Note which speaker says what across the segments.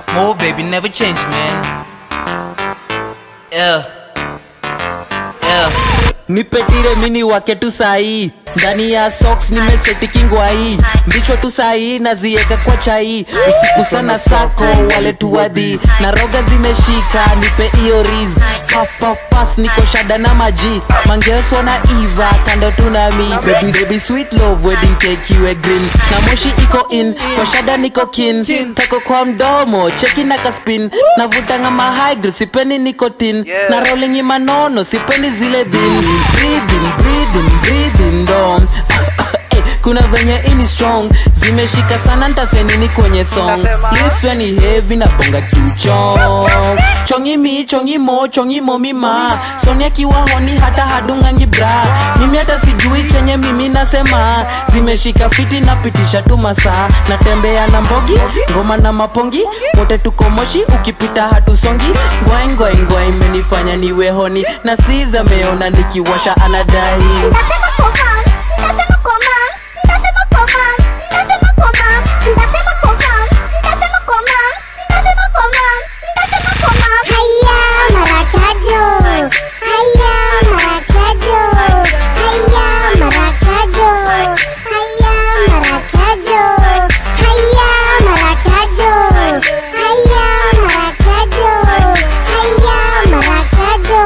Speaker 1: More baby, never change, man. Yeah. Yeah.
Speaker 2: nipetire mini wake tu sahii ndani ya socks nimeseti kingwai mbichwa tu sahii nazieka kwa chai usiku sana sako wale tuwadhi na roga zimeshika nipe iyo riz Puff, puff, pass niko shada na maji mangeso na iva kando tunami baby, baby sweet love wedding cake iwe green na moshi iko in kwa shada niko kin kako kwa mdomo cheki na kaspin navutanga mahygr sipendi nikotin na rolling manono sipendi zile dhin breathing, breathing, breathing dom Eh, kuna venye ini strong zimeshika sana ntasenini kwenye song lips when ni heavy na bonga kiuchong chongi mi chongi mo chongi mo mima sonia kiwa honi hata hadungangi bra mimi hata sijui chenye mimi nasema zimeshika fiti napitisha tu masaa natembea na mbogi ngoma na mapongi wote tuko moshi ukipita hatusongi ngwai ngwai ngwai imenifanya niwe honi na siza meona nikiwasha anadai
Speaker 3: Ndasema kwa mam, ndasema kwa mam, ndasema kwa mam, ndasema kwa mam, ndasema kwa mam, ndasema kwa mam, ndasema kwa mam, ndasema kwa mam. Haya marakajo, haya marakajo, haya marakajo, haya marakajo, haya marakajo, haya marakajo, haya marakajo,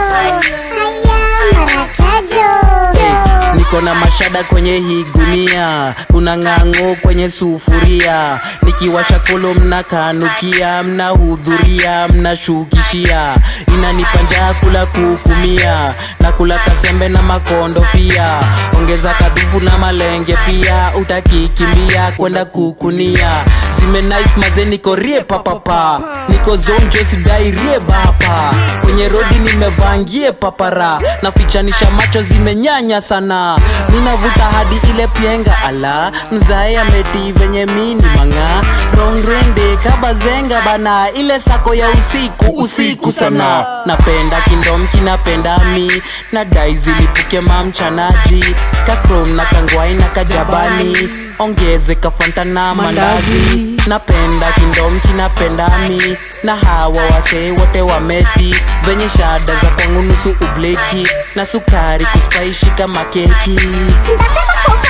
Speaker 3: haya marakajo.
Speaker 2: niko na mashada kwenye hii gunia kuna ng'ang'o kwenye sufuria nikiwasha kolo mnakanukia mnahudhuria mnashukishia inanipa njaa kula kukumia na kula kasembe na makondofia ongeza kadufu na malenge pia utakikimbia kwenda kukunia zime nice maze niko rie papapa niko zonjo sidai rie bapa kwenye rodi nimevangie papara nafichanisha macho zimenyanya sana minavuta hadi ile pienga ala mzae ameti venye mini manga rongrende kabazenga bana ile sako ya usiku usiku sana napenda kindomki napenda mi na dai zilipuke mamchanaji kakrom na kangwai na kajabani ongeze kafanta na mandazi napenda kindomki napenda mi na hawa wasee wote wameti venye shada za kwangu nusu ubleki na sukari kuspaishika makeki
Speaker 3: Ndasema kwa